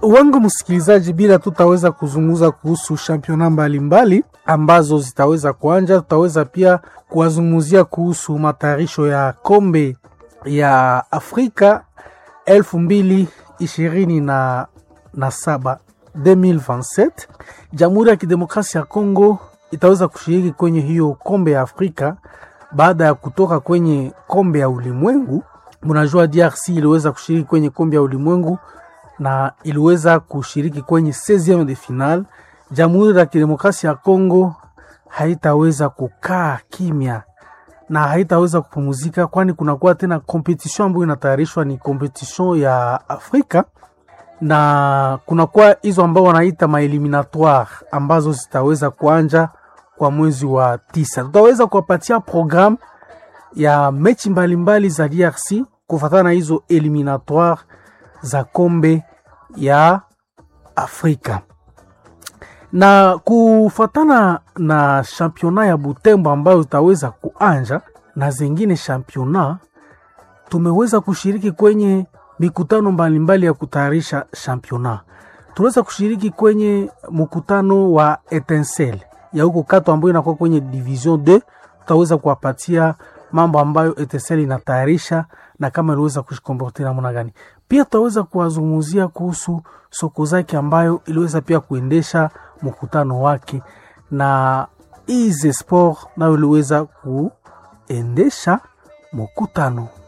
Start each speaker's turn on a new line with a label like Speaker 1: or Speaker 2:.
Speaker 1: wangu msikilizaji, bila tutaweza kuzungumza kuhusu championa mbalimbali ambazo zitaweza kuanja, tutaweza pia kuwazungumzia kuhusu matayarisho ya kombe ya Afrika elfu mbili ishirini na, na saba 2027. Jamhuri ya Kidemokrasia ya Kongo itaweza kushiriki kwenye hiyo kombe ya Afrika baada ya kutoka kwenye kombe ya ulimwengu. Mnajua DRC iliweza kushiriki kwenye kombe ya ulimwengu na iliweza kushiriki kwenye 16 de final. Jamhuri ya Kidemokrasia ya Kongo haitaweza kukaa kimya na haitaweza kupumuzika, kwani kunakuwa tena competition ambayo inatayarishwa, ni competition ya Afrika na kunakuwa hizo ambao wanaita maeliminatoire ambazo zitaweza kuanja kwa mwezi wa tisa. Tutaweza kuwapatia programu ya mechi mbalimbali za DRC kufatana na hizo eliminatoire za kombe ya Afrika na kufatana na championa ya Butembo ambayo itaweza kuanja na zingine championa, tumeweza kushiriki kwenye mikutano mbalimbali ya kutayarisha championa. Tuliweza kushiriki kwenye mkutano wa Etincelle ya huko Kato ambayo inakuwa kwenye division 2. Tutaweza kuwapatia mambo ambayo Etincelle inatayarisha na kama iliweza kushikomporte namna gani. Pia tutaweza kuwazungumzia kuhusu soko zake ambayo iliweza pia kuendesha mkutano wake na Ize Sport nayo iliweza kuendesha mkutano